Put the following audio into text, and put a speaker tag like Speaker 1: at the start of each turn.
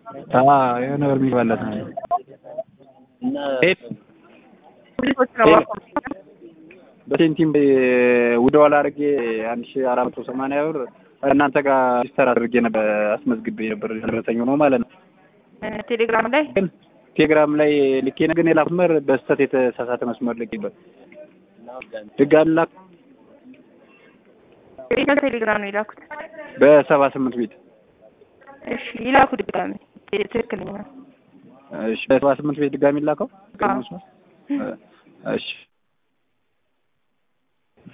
Speaker 1: አዎ የሆነ ብር የሚገባለት ነው። በሴንቲም ውደዋል አድርጌ አንድ ሺህ አራት መቶ ሰማንያ ብር እናንተ ጋር ሲስተር አድርጌ ነበር አስመዝግቤ ነበር ደረሰኝ ሆኖ ማለት ነው።
Speaker 2: ቴሌግራም ላይ
Speaker 1: ግን ቴሌግራም ላይ ልኬ ነው ግን የላኩት መስመር በስህተት የተሳሳተ መስመር ልኬበት ድጋሚ ላክ
Speaker 2: የት ቴሌግራም ነው የላኩት?
Speaker 1: በሰባ ስምንት ቤት
Speaker 2: እሺ ይላኩ ድጋሚ ትክክለኛ
Speaker 1: እሺ በሰባ ስምንት ቤት ድጋሚ ላከው
Speaker 2: አዎ።
Speaker 1: እሺ